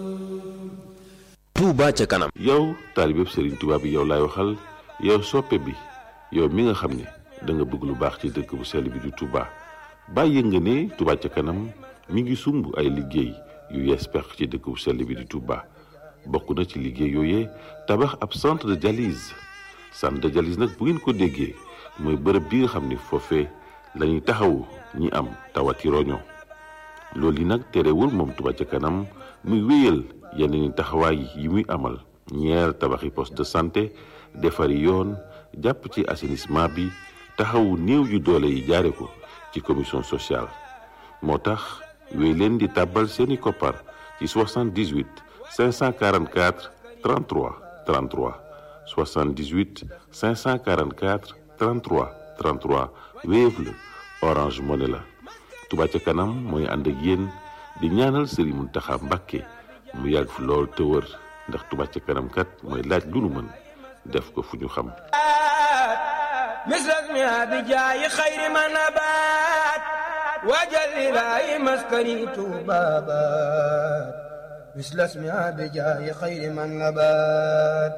Touba ca kanam yow taalibeb Serigne Touba bi yow laay waxal yow soppe bi yow mi nga xam ne da nga bëgg lu baax ci dëkk bu sell bi di Touba bàyyi nga ne Touba ca kanam mi ngi sumb ay liggéey yu yees peq ci dëkk bu sell bi di Touba bokk na ci liggéey yooyee tabax ab centre de dialyse centre de dialyse nag bu ngeen ko déggee mooy bërëb bi nga xam ne foofee la ñuy taxawu ñi am tawati roño loolu yi nag terewul moom Touba ca kanam muy wéyal yeneen taxawaay yi muy amal ñeer tabaxi poste de santé defari yoon jàpp ci assainissement bi taxawu néew yu doole yi jaare ko ci commission sociale moo tax wéy leen di tàbbal seeni koppar ci 78 544 33 33 78 544 33 33 Wave la Orange Money la Touba ca kanam mooy ànd ak yéen di ñaanal Serigne Mountakha Mbacké mu yàgg fi lool te wër ndax Touba ca kanam kat mooy laaj lu nu mën def ko fu ñu xam misras mi abijaayi xayri ma nabaat wajal ilaahi maskani tuubaabaat misras mi abijaayi xayri ma nabaat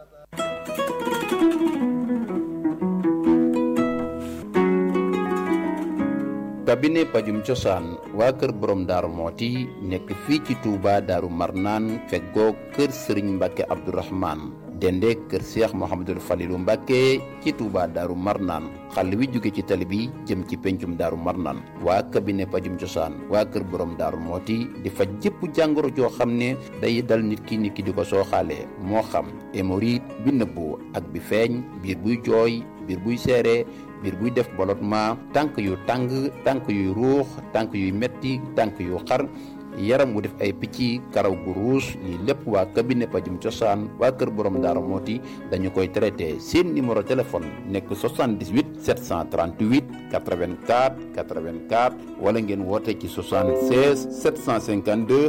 cabinet pajum cosaan waa kër borom daaru mooti nekk fii ci Touba daaru marnaan feggoo kër sëriñ mbàkke abdourahman dende kër seex mohamadul falilu mbàkke ci Touba daaru marnaan xàll wi jóge ci tali bi jëm ci pencum daaru marnaan waa cabinet pajum cosaan waa kër borom daaru mooti di faj jëpp jàngoro joo xam ne day dal nit ki nit ki di ko sooxaale moo xam hémorroïde bi nëbbu ak bi feeñ biir buy jooy biir buy seere biir buy def ballottement tànk yu tàng tànk yuy ruux tànk yuy metti tànk yu xar yaram wu def ay picc karaw gu ruus lii lépp waa cabinet pajum cosaan waa kër borom daara mooti dañu koy traité seen numéro téléphone nekk 78 738 84 84 wala ngeen woote ci 76 752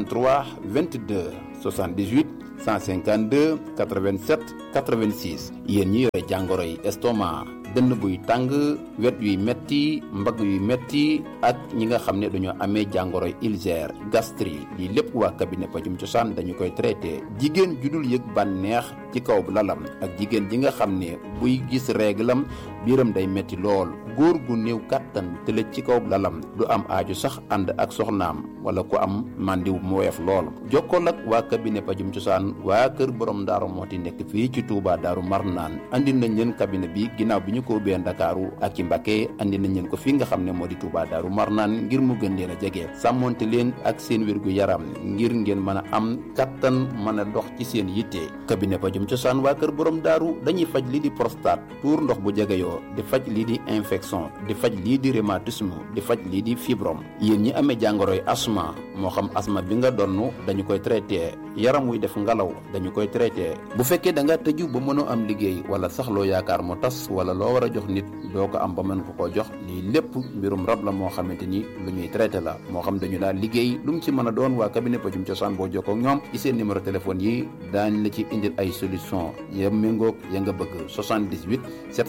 33 22 78 152 87 86 yéen ñi yore jàngoro yi estomac dënn buy tàng wet yuy metti mbagg yuy metti ak ñi nga xam ne dañoo amee jàngoro ulcère gastrique lii lépp waa cabinet pajum cosaan dañu koy traité jigéen ju dul yëg bànneex ci kaw lalam ak jigéen ji nga xam ne buy gis réglam biiram day metti lool góor gu néew kàttan tëlëj ci kaw lalam du am aaju sax ànd ak soxnaam wala ku am màndiw mu woyof lool jokkool ak waa cabinet pajum cosaan waa kër borom daaru mooti nekk fii ci Touba daaru marnaan andi nañ leen cabinet bi ginnaaw bi ñu ko ubbee ndakaaru ak ci Mbacké andi nañ leen ko fii nga xam ne moo di Touba daaru marnaan ngir mu gën leen a jege sàmmonte leen ak seen wérgu yaram ngir ngeen mën a am kattan mën a dox ci seen yitte cabinet pajum cosaan waa kër borom daaru dañuy faj lii di prostate tuur ndox bu jegeyoo di faj lii di infection di faj lii di rhumatisme di faj lii di fibrome yéen ñi amee jàngoroy asma moo xam asma bi nga donn dañu koy traité yaram wuy def ngalaw dañu koy traité bu fekkee da nga tëju ba mënoo am liggéey wala sax loo yaakaar mu tas wala loo war a jox nit doo ko am ba mën ko koo jox lii lépp mbirum rab la moo xamante ni lu ñuy traité la moo xam dañu daal liggéey lu mu ci mën a doon waa cabinet pajum cosaan boo jokkoo ak ñoom ci seen numéro téléphone yi daañ la ci indil ay solution ya méngoog ya nga bëgg 78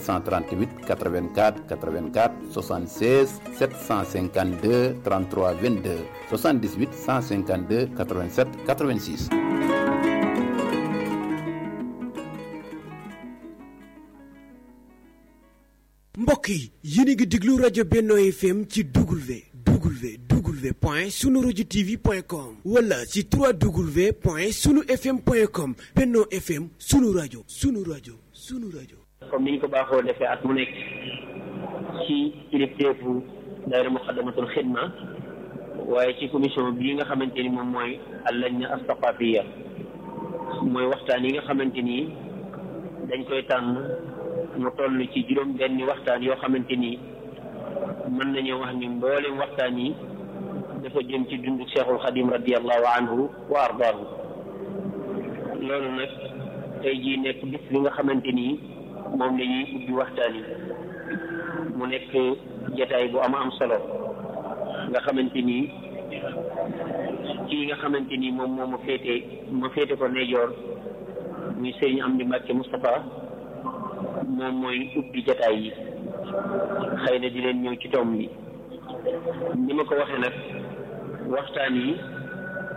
738 84 84 76 752 33 22 78 152 87 86 mbokk yi yéen a ngi déglu rajo Benno FM ci W W W point sunu rajo TV point com wala ci 3W point sunu FM point com Benno FM sunu rajo sunu rajo sunu rajo. comme ni ñu ko baaxoo defee at mu nekk ci kilifteefu daayira muqaddamatul xidma waaye ci commission bii nga xamante ni moom mooy allajna astaqafiya mooy waxtaan yi nga xamante ni dañ koy tànn mu toll ci juróom benni waxtaan yoo xamante ni mën nañoo wax ni mboolem waxtaan yi dafa jëm ci dundu cheikhul xadim radiallahu anhu wa ardaahu loolu nag tey jii nekk bis bi nga xamante ni moom la ñuy ubbi waxtaan yi mu nekk jataay bu am am solo nga xamante ni kii nga xamante ni moom moo ma féete ma féete ko nejoor muy sëriñ Amdi Mbàkke Moustapha moom mooy ubbi jataay yi xëy na di leen ñëw ci tomb bi ni ma ko waxee nag waxtaan yi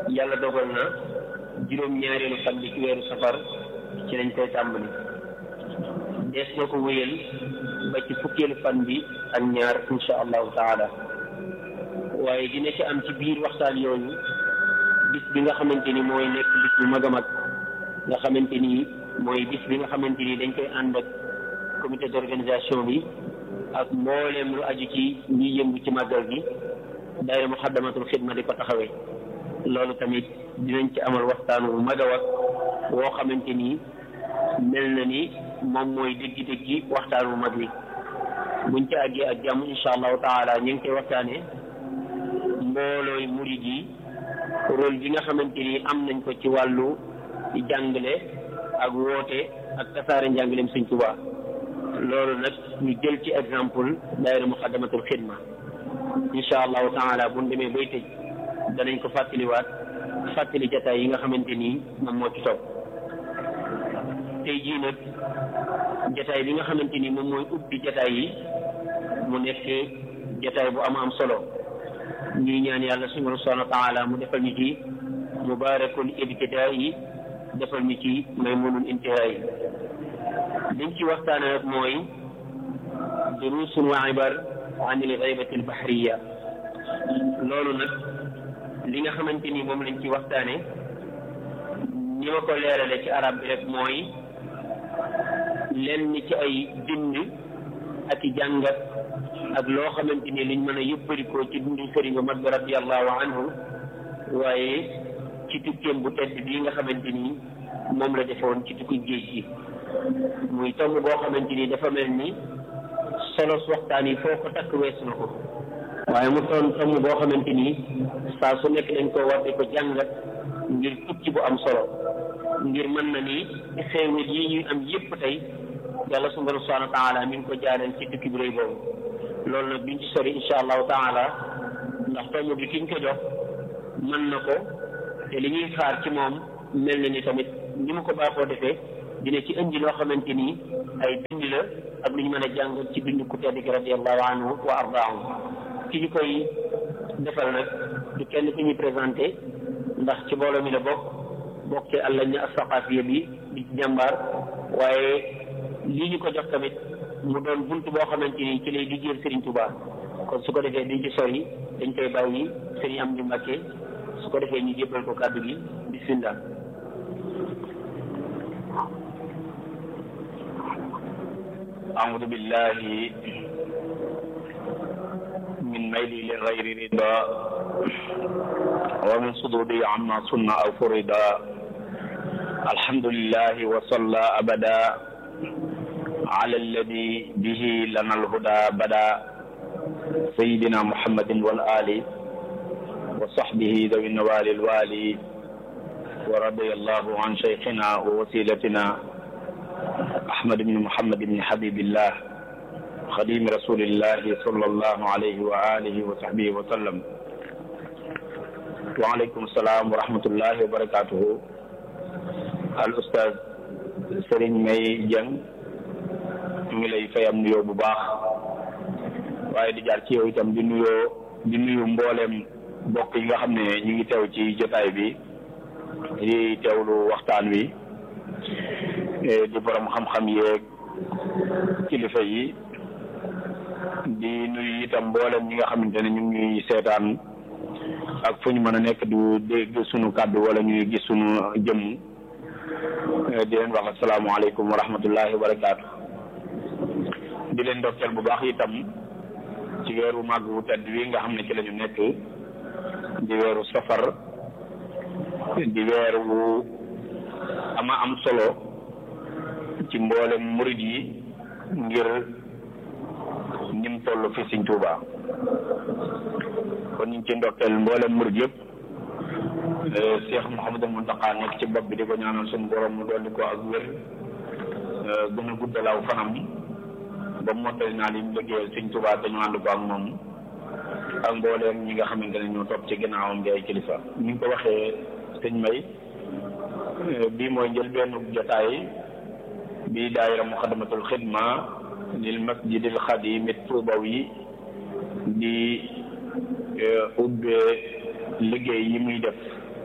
yàlla dogal na juróom-ñaareelu fan bi ci weeru safar ci lañ koy tàmbali dees na ko wéyal ba ci fukkeelu fan bi ak ñaar insha allahu taala waaye dina ci am ci biir waxtaan yooyu bis bi nga xamante ni mooy nekk bis bu mag a mag nga xamante ni mooy bis bi nga xamante ni dañ koy ànd ak comité d'organisation bi ak mbooleem lu aju ci ñi yëngu ci màggal gi daayira muxaddamatul xidma di ko taxawee loolu tamit dinañ ci amal waxtaan wu mag a wax woo xamante ni mel na ni moom mooy déggi-déggi waxtaan wu mag wi buñ ci àggee ak jàmm insha allahu taala ñu ngi koy waxtaanee mboolooy murid yi rôle bi nga xamante ni am nañ ko ci wàllu jàngale ak woote ak tasaare njàngaleem Sëñ Tuubaa loolu nag ñu jël ci exemple daayira muxaddamatul xidma insha allahu taala bu ñu demee bay tëj danañ ko fàttaliwaat fàttali jataay yi nga xamante ni moom moo ci topp tey jii nag jataay bi nga xamante ni moom mooy ubbi jataay yi mu nekk jataay bu am am solo ñuy ñaan yàlla suñu subhanahu wa taala mu defal ñu ci mubaarakul ibtidaa yi defal ñu ci maymunul intihaa yi dañ ci waxtaane nag mooy durusun wa ibar an il gaybati al bahriya loolu nag li nga xamante ni moom lañ ci waxtaane ni ma ko leerale ci arab bi rek mooy lenn ci ay bind ak i jàngat ak loo xamante ni liñ mën a yëpparikoo ci dundu sëriñ bu mag bi radiallahu anhu waaye ci tukkeem bu tedd bii nga xamante ni moom la defoon ci tukki géej gi muy tomb boo xamante ni dafa mel ni solos waxtaan yi foo ko takk weesu na ko waaye mu doon tomb boo xamante ni saa su nekk dañ ko war di ko jàngat ngir tukki bu am solo ngir mën na ni xéewal yi ñuy am yépp tey yàlla subhanahu wa taala mi ngi ko jaareel ci tukki bu rëy boobu loolu nag duñ ci sori insha allahu taala ndax tomb bi kiñ ko jox mën na ko te li ñuy xaar ci moom mel na ni tamit ni mu ko baaxoo defee dina ci indi loo xamante ni ay bind la ak lu ñu mën a jàng ci bind ku tedd gi radiallahu anhu wa ardaahu ki ñu koy defal nag du kenn ku ñuy présenté ndax ci mbooloo mi la bokk bokk ci àllañ na asaqafiya bi di ci jàmbaar waaye lii ñu ko jox tamit mu doon bunt boo xamante ni ci lay liggéeyal Serigne Touba kon su ko defee duñ ci sori dañ koy bàyyi Serigne Amdi Mbàkke su ko defee ñu jébbal ko kàddu gi bismillah أعوذ بالله من ميلي لغير رضا ومن صدودي عما صنع أو فردا الحمد لله وصلى أبدا على الذي به لنا الهدى بدا سيدنا محمد والآل وصحبه ذوي النوال الوالي ورضي الله عن شيخنا ووسيلتنا أحمد بن محمد بن حبيب الله خديم رسول الله صلى الله عليه وآله وصحبه وسلم وعليكم السلام ورحمة الله وبركاته الأستاذ Serigne May Dieng mu ngi lay fayam nuyoo bu baax waaye di jaar ci yow itam di nuyoo di nuyu mbooleem mbokk yi nga xam ne ñu ngi teew ci jotaay bi di teewlu waxtaan wi di borom xam-xam yeeg kilifa yi di nuyu itam mboolem ñi nga xamante ne ñu ngi seetaan ak fu ñu mën a nekk du dégg sunu kàddu wala ñuy gis sunu jëmm di leen wax asalaamaaleykum wa rahmatullahi wa barakaatu di leen ndokkeel bu baax itam ci weeru màgg wu tedd wi nga xam ne ci la ñu nekk di weeru safar di weer wu ama am solo ci mboolem murid yi ngir nim toll fi Sëñ Tuuba kon ñu ngi ci ndokkeel mboolem murid yëpp Cheikh Mouhamadou Mountakha nekk ci bopp bi di ko ñaanal suñu borom mu dolli ko ak wér gën a guddalaaw fanam ba mottali naa li mu liggéeyal Sëñ Tuuba te ñu ànd ko ak moom ak mbooleem ñi nga xamante ne ñoo topp ci ginnaawam di ay kilifa ni nga ko waxee sëñ May bii mooy njëlbeenu jotaay bi daayira muxadamatul xidma lil masjidil xadim tuubawi di ubbee liggéey yi muy def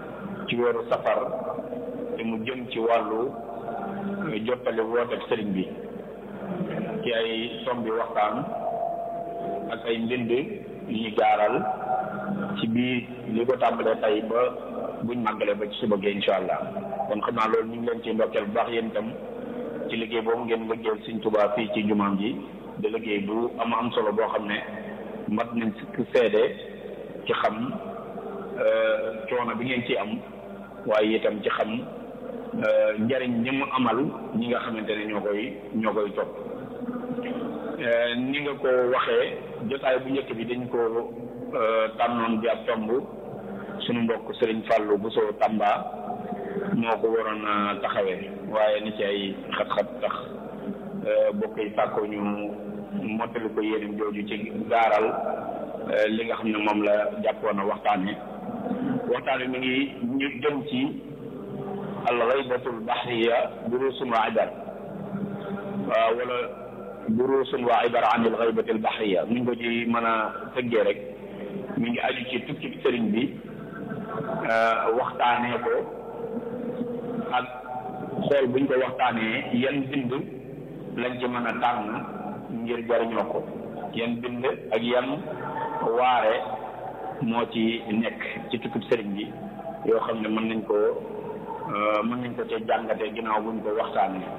ci weeru safar te mu jëm ci wàllu jottali wooteeb sëriñ bi ci ay tombi waxtaan ak ay mbind yu ñu gaaral ci biir li ko tàmbalee tey ba buñ màggalee ba ci suba gi incha allah kon xam naa loolu ñu ngi leen ci ndokkeel bu baax yéen itam ci liggéey boobu ngeen liggéeyal Sëriñ Tuubaa fii ci jumaam ji de liggéey bu am am solo boo xam ne mat nañ si seede ci xam coono bi ngeen ci am waaye itam ci xam njariñ ñi mu amal ñi nga xamante ne ñoo koy ñoo koy topp ni nga ko waxee jotaay bu njëkk bi dañ ko tànnoon bi ab tomb suñu mbokk Sëriñ Fàllu Buso Tamba moo ko waroon a taxawee waaye ni ci ay xat-xat tax bokk yi sàkko ñu mottali ko yéenam jooju ci gaaral li nga xam ne moom la jàppoon a waxtaane waxtaan wi mi ngi ñu jëm ci al ghaybatul bahriya durusun wa ibar waaw wala durusun wa ibar an al ghaybatil bahriya mi ngi ko ci mën a tëggee rek mi ngi aju ci tukki sëriñ bi waxtaanee ko ak xool buñ ko waxtaanee yan bind lañ ci mën a tànn ngir jariñoo ko yan bind ak yan waare moo ci nekk ci tukkib sëriñ bi yoo xam ne mën nañ ko mën nañ ko ci jàngatee ginnaaw buñ ko waxtaanee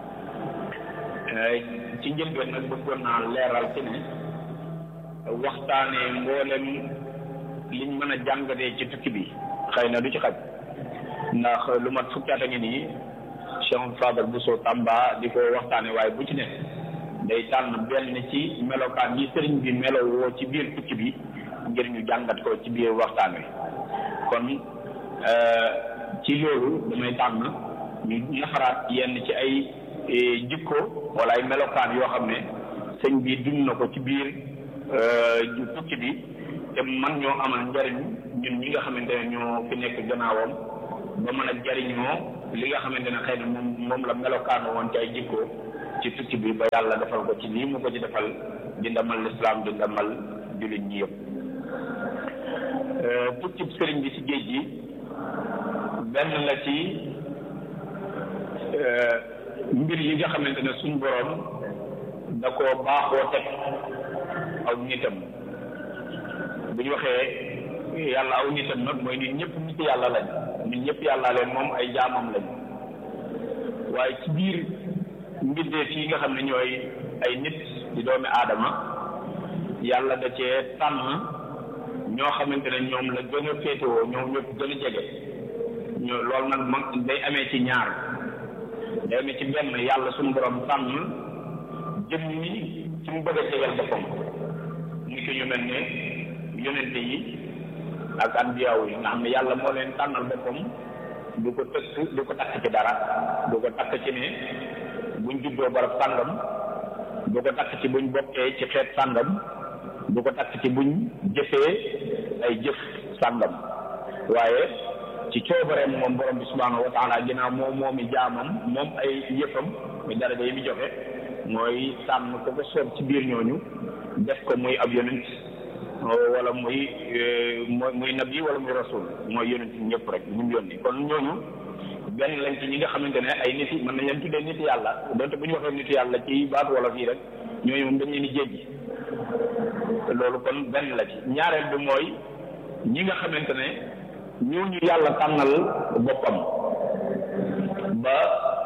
ci njëlbeen nag bëggoon naa leeral ci ne waxtaanee mboolem liñ mën a jàngatee ci tukki bi xëy na du ci xaj ndax lu mat fukki at a ngi nii Cheikh Fadal Bousso Tamba di ko waxtaane waaye bu ci ne day tànn benn ci melokaan yi sëriñ bi melowoo ci biir tukki bi ngir ñu jàngat ko ci biir waxtaan wi kon ci loolu damay tànn ñu naxaraat yenn ci ay jikko wala ay melokaan yoo xam ne sëñ bi dund na ko ci biir tukki bi te man ñoo amal njariñ ñun ñi nga xamante ne ñoo fi nekk gannaawam ba mën a jariñoo li nga xamante ne xëy na moom moom la melokaanu woon ci ay jikko ci tukki bi ba yàlla defal ko ci lii mu ko ci defal di ndamal lislaam di ndamal jullit ñi yëpp tukki sëriñ bi ci géej gi benn la ci mbir yi nga xamante ne suñ boroom da koo baaxoo teg aw nitam bu ñu waxee yàlla aw nitam nag mooy nit ñëpp nit yàlla lañ nit ñëpp yàlla leen moom ay jaamam lañ waaye ci biir mbindeef yi nga xam ne ñooy ay nit di doomi aadama yàlla da cee tànn ñoo xamante ne ñoom la gën a féetewoo ñoom ñëpp gën a jege ñoo loolu nag ma day amee ci ñaar day amee ci benn yàlla suñu borom tànn jëm ni ci mu bëgg a jegal boppam ni ki ñu mel ne yonente yi ak anbiyaaw yi nga xam ne yàlla moo leen tànnal boppam du ko tëkk du ko takk ci dara du ko takk ci ne buñ juddoo barab sàngam du ko takk ci buñ bokkee ci xeet sàngam du ko takk ci buñ jëfee ay jëf sàngam waaye ci coobareem moom borom bi subhaanahu wa taala ginnaaw moom moomi jaamam moom ay yëfam muy daraja yi mu joxe mooy tànn ko ko soob ci biir ñooñu def ko muy ab yonent wala muy muy nabi wala muy rasul mooy yonent ñëpp rek ñu mu yónni kon ñooñu benn lañ ci ñi nga xamante ne ay nit yi mën nañ leen tuddee nit yàlla donte bu ñu waxee nit yàlla ci baatu wala fii rek ñooñu moom dañ leen di jéggi loolu kon benn la ci ñaareel bi mooy ñi nga xamante ne ñooñu yàlla tànnal boppam ba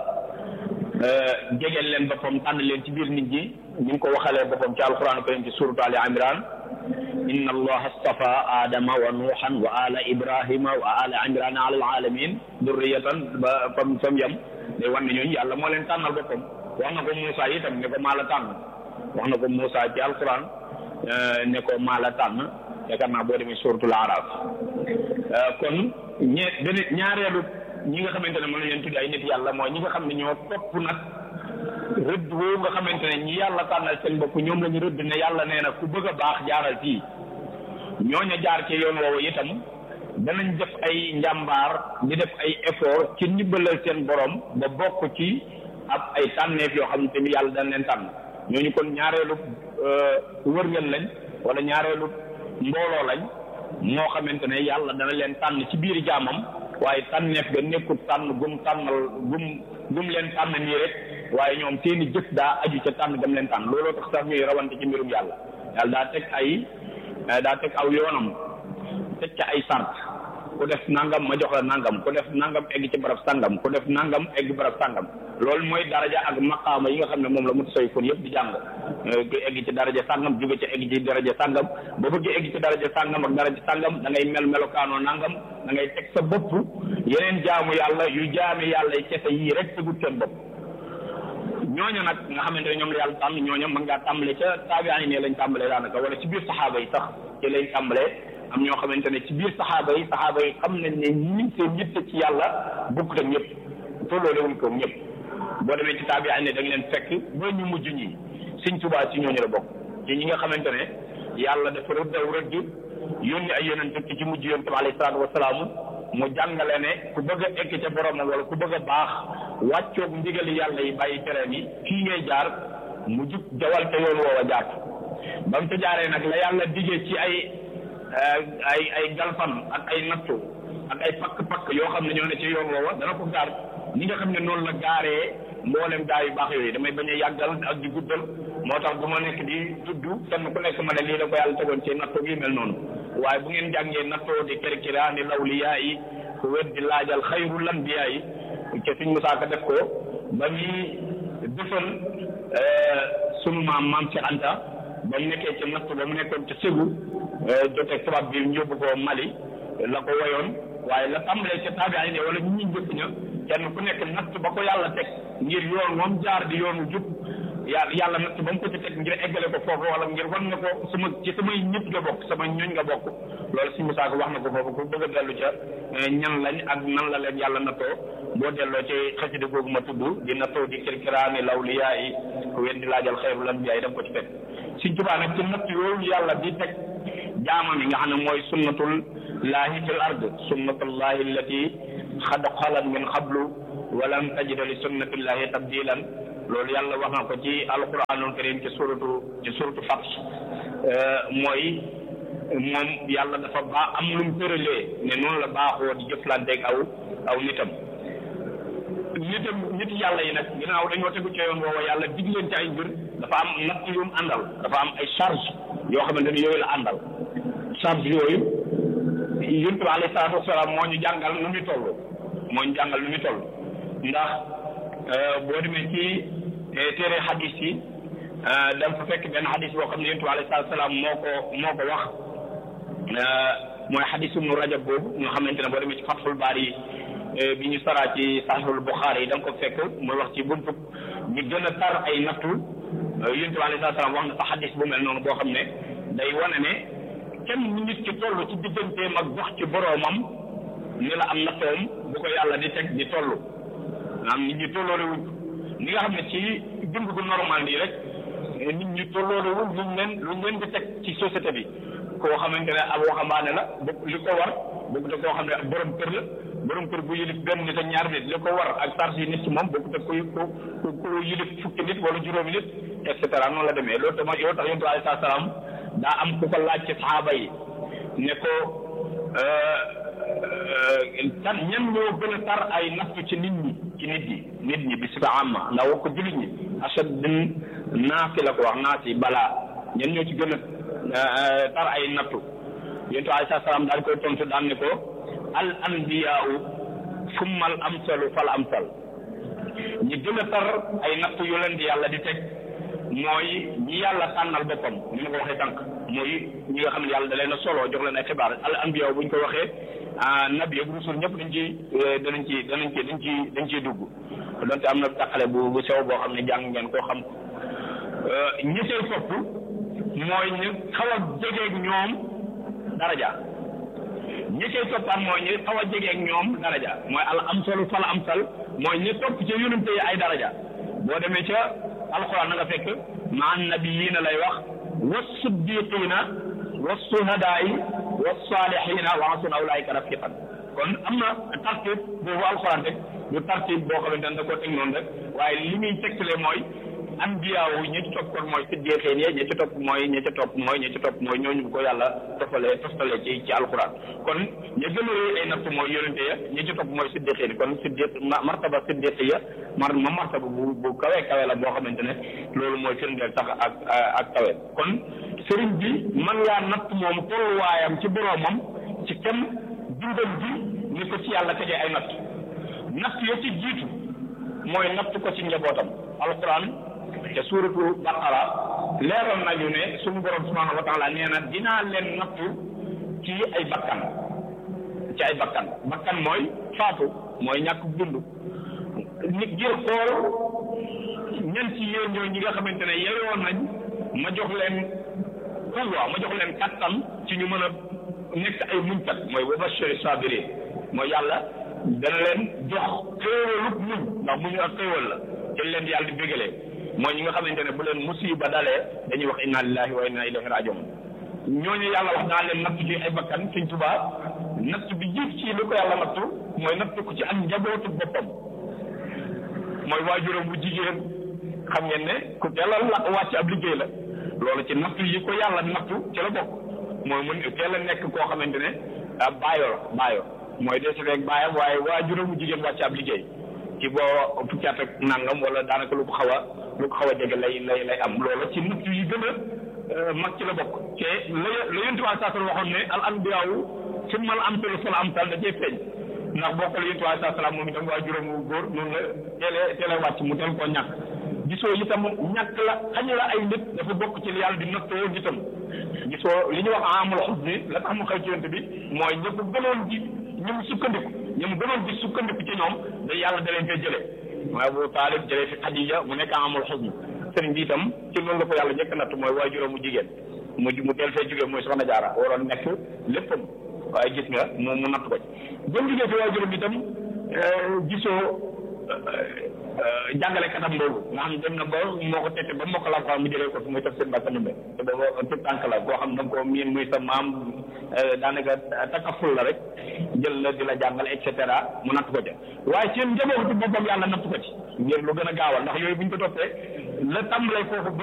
jegeel leen boppam tànn leen ci biir nit ñi ñu ngi ko waxalee boppam ci alquran karim ci suratu ali imran inna allaha astafa adama wa nuuhan wa ala ibrahima wa ala imran ala alalamin durriyatan ba fam fam yam day wan ne ñooñu yàlla moo leen tànnal boppam wax na ko Moussa itam ne ko maa la tànn wax na ko Moussa ci alquran ne ko maa la tànn yaakaar naa boo demee suratul araf kon ñe beneen ñaareelu ñi nga xamante ne mën nañ leen tudd ay nit yàlla mooy ñi nga xam ne ñoo topp nag rëdd woowu nga xamante ne ñi yàlla tànnal seen bopp ñoom la ñu rëdd ne yàlla nee na ku bëgg a baax jaaral fii ñooña jaar ci yoon woowu itam danañ def ay njàmbaar di def ay effort ci ndimbalal seen borom ba bokk ci ab ay tànneef yoo xam ne yàlla dañ leen tànn ñooñu kon ñaareelu wërngël lañ wala ñaareelu mbooloo lañ moo xamante ne yàlla dana leen tànn ci biir jaamam waaye tànneef ga nekkul tànn gum tànnal gum gum leen tànn nii rek waaye ñoom seeni jëf daa aju ca tànn gam leen tànn looloo tax sax ñuy rawante ci mbirum yàlla yàlla daa teg ay daa teg aw yoonam teg ca ay sart ku def nangam ma jox la nangam ku def nangam egg ci barab sangam ku def nangam egg barab sangam loolu mooy daraja ak maqaama yi nga xam ne moom la mutasawwifoon yëpp di jàng ku egg ci daraja sangam jóge ci egg ci daraja sangam ba bëgg egg ci daraja sangam ak daraja sangam da ngay mel melokaanoo nangam da ngay teg sa bopp yeneen jaamu yàlla yu jaami yàlla yi kese yii rek tegut seen bopp ñooñu nag nga xamante ne ñoom la yàlla tànn ñooñu mën ngaa tàmbale ca taabi'in ne lañ tàmbalee daanaka wala ci biir saxaaba yi sax ci lañ tàmbalee am ñoo xamante ne ci biir saxaaba yi saxaaba yi xam nañ ne ñi seen yitte ci yàlla bokkut ak ñëpp tolloole wuñ ko ñëpp boo demee ci taabi'in ne da nga leen fekk ba ñu mujj ñi Sëñ Tuubaa ci ñooñu la bokk ci ñi nga xamante ne yàlla dafa rëdd aw rëdd yónni ay yonent ci ci mujj yonent bi alayhi salaatu wasalaam mu jàngale ne ku bëgg a egg ca boromam wala ku bëgg a baax wàccoog ndigali yàlla yi bàyyi tereem yi fii ngay jaar mu jub jawal te yoon woowa jaar ba mu ca jaaree nag la yàlla digee ci ay ay ay galfan ak ay nattu ak ay pakk-pakk yoo xam ne ñoo ne ci yoon woowa dana ko gaar ni nga xam ne noonu la gaaree mboolem gaa yu baax yooyu damay bañ a yàggal ak di guddal moo tax du ma nekk di tudd kenn ku nekk ma ne lii la ko yàlla tegoon ci nattu gi mel noonu waaye bu ngeen jàngee nattoo di kirkira ni lawliyaa yi ku wet di laajal xayrul anbiyaa yi ca suñ musaaka def ko ba muy defal sunu maam maam ci Anta ba mu nekkee ci natt ba mu nekkoon ci Ségou joteeg tubaab bi yóbbu ko Mali la ko woyoon waaye la tàmbalee ca taabi'in ne wala ñu ñu njëkk ña kenn ku nekk natt ba ko yàlla teg ngir yoon moom jaar di yoonu jub yàlla yàlla natt ba mu ko ci teg ngir eggale ko foofu wala ngir wan na ko sama ci samay ñëpp nga bokk sama ñooñ nga bokk loolu si Musaa ko wax na ko foofu ku bëgg a dellu ca ñan lañ ak nan la leen yàlla nattoo boo delloo ci xasida googu ma tudd di nattoo di kirkiraani lawliyaa yi ku wen di laajal xayrul anbiyaa yi daf ko ci fekk Sëñ Tuubaa nag ci natt yooyu yàlla di teg jaamam yi nga xam ne mooy sunnatul laahi fil ard sunnatullahi allati xad xalat min qablu walam tajida li sunnatillahi tabdilan loolu yàlla wax na ko ci alquranul karim ci suratu ci suratu Fath mooy moom yàlla dafa baax am lu mu tëralee ne noonu la baaxoo di jëflanteeg aw aw nitam nitam nit yàlla yi nag ginnaaw dañoo tegu ci yoon woowa yàlla dig leen ci ay mbir dafa am natt yu mu àndal dafa am ay charge yoo xamante ni yooyu la àndal charge yooyu yonent bi alayhi salaatu wasalaam moo ñu jàngal nu muy toll moo ñu jàngal nu muy toll ndax boo demee ci téere xadis yi da nga fa fekk benn xadis boo xam ne yonent bi alayhi salaatu wasalaam moo ko moo ko wax mooy xadis ibnu rajab boobu nga xamante ne boo demee ci fatxul baari yi bi ñu saraa ci saxiixul buxaari yi da nga ko fekk muy wax ci buntu ñu gën a tar ay nattu yonent bi alayhi salaatu wasalaam wax na sa xadis bu mel noonu boo xam ne day wane ne kenn nit ki toll ci digganteem ak dox ci boroomam ni la am nattoom bu ko yàlla di teg di toll am nit ñi tolloole wuñ ni nga xam ne ci dund gu normal nii rek nit ñi tolloole wuñ luñ leen luñ leen di teg ci société bi koo xamante ne ab waxambaane la bu li ko war bokku te koo xam ne borom kër la borom kër bu yilif benn nit ak ñaar nit li ko war ak charge yi nit ci moom bokku te ku ku ku yilif fukki nit wala juróomi nit et cetera noonu la demee loolu tamit yow tax yonent bi alayhi salaam daa am ku ko laaj ci saxaaba yi ne ko tan ñan ñoo gën a tar ay nattu ci nit ñi ci nit ñi nit ñi bi sifa amma ndax wax ko jullit ñi ashad naasi la ko wax naasi balaa ñan ñoo ci gën a tar ay nattu yonent bi alayhi salaam daal koy tontu daan ne ko al anbiyaau summa al amsalu fal amsal ñi gën a tar ay nattu yu leen di yàlla di teg mooy ñi yàlla tànnal boppam ni ma ko waxee tànk mooy ñi nga xam ne yàlla da leen a solo jox leen ay xibaar al anbiya bu ñu ko waxee nabi ak rusul ñëpp dañ ci danañ ci danañ ci dañ ci dañ ciy dugg donte am na taqale bu bu sew boo xam ne jàng ngeen koo xam ñi seen topp mooy ñu xaw a jegeeg ñoom daraja ñi cay toppaat mooy ñi xaw a jegeeg ñoom daraja mooy al amsalu fal amsal mooy ñi topp ca yonente yi ay daraja boo demee ca alquran na nga fekk ma nabiyiina lay wax wa siddiqiina wa suhadaai wa saalihiina wa hasuna ulaika rafiqan kon am na tartib boobu alquran rek du tartib boo xamante ne da koo teg noonu rek waaye li muy tegtale mooy anbiyaawu ñi ci topp kon mooy siddiqiin ya ñi ci topp mooy ñi ci topp mooy ñi ci topp mooy ñooñu bu ko yàlla tofalee tofalee ci ci alquran kon ñi gën a rëy ay natt mooy yonente ya ñi ci topp mooy siddiqiin kon siddiq martaba siddiqi ya mar ma martaba bu bu kawe kawe la boo xamante ne loolu mooy firndeel sax ak ak kawe kon sëriñ bi man ngaa natt moom tolluwaayam ci boroomam ci kem dundam bi ni ko ci yàlla tegee ay natt natt ya ci jiitu mooy natt ko ci njabootam alquran te suuratu baqara leeral nañu ne suñu borom subhanahu wa taala nee na dinaa leen nattu ci ay bakkan ci ay bakkan bakkan mooy faatu mooy ñàkk dund nit ngir xool ñan ci yéen ñoo ñi nga xamante ne yeyoon nañ ma jox leen pouvoir ma jox leen kattan ci ñu mën a nekk ay muñkat mooy wa bashiri sabirin mooy yàlla dana leen jox xéewalub muñ ndax muñu ak xéewal la ci leen yàlla di bégalee mooy ñi nga xamante ne bu leen musiba dalee dañuy wax inna lillahi wa inna ilayhi rajiun ñooñu yàlla wax naa leen nattu ci ay bakkan Sëñ Tuubaa natt bi jiit ci li ko yàlla nattu mooy nattu ko ci am njabootu boppam mooy waajuram bu jigéen xam ngeen ne ku teel a la wàcc ab liggéey la loolu ci nattu yi ko yàlla nattu ci la bokk mooy mu teel a nekk koo xamante ne baayo la baayo mooy dee si rek baayam waaye waajuram bu jigéen wàcc ab liggéey ci boo fukki at ak nangam wala daanaka lu ko xaw a lu ko xaw a jege lay lay lay am loolu ci nattu yi gën a mag ci la bokk te la la yontu waa saa waxoon ne al anbiyaawu summa al amsalu fal amsal da cee feeñ ndax bokk la yontu waa saa salaam moom itam waa juróom wu góor noonu la teelee teelee wàcc mu teel koo ñàkk gisoo itam ñàkk la xañ la ay nit dafa bokk ci li yàlla di nattoo nitam gisoo li ñuy wax amul xus ni la tax mu xëy ci yonent bi mooy ñëpp gënoon di ñu mu sukkandiku ñu mu gënoon di sukkandiku ci ñoom da yàlla da leen fee jëlee mooy Abu Taalib jëlee fi Xadija mu nekk amul xus ni sëriñ bi itam ci loolu la ko yàlla njëkk natt mooy waajuram mu jigéen mu mu teel fee jógee mooy soxna jaara waroon nekk léppam waaye gis nga mu mu natt ko ci ba mu jógee fi waajuram itam gisoo jàngale katam boobu nga xam dem na ba moo ko tette ba moo ko la mu jëlee ko fi muy taf seen mbàkk numbe te booba tout tànk la koo xam da nga ko miin muy sa maam daanaka takaful la rek jël la di la jàngal et cetera mu natt ko ca waaye seen njabootu boppam yàlla natt ko ci ngir lu gën a gaawal ndax yooyu bu ñu ko toppee la tàmbalee foofu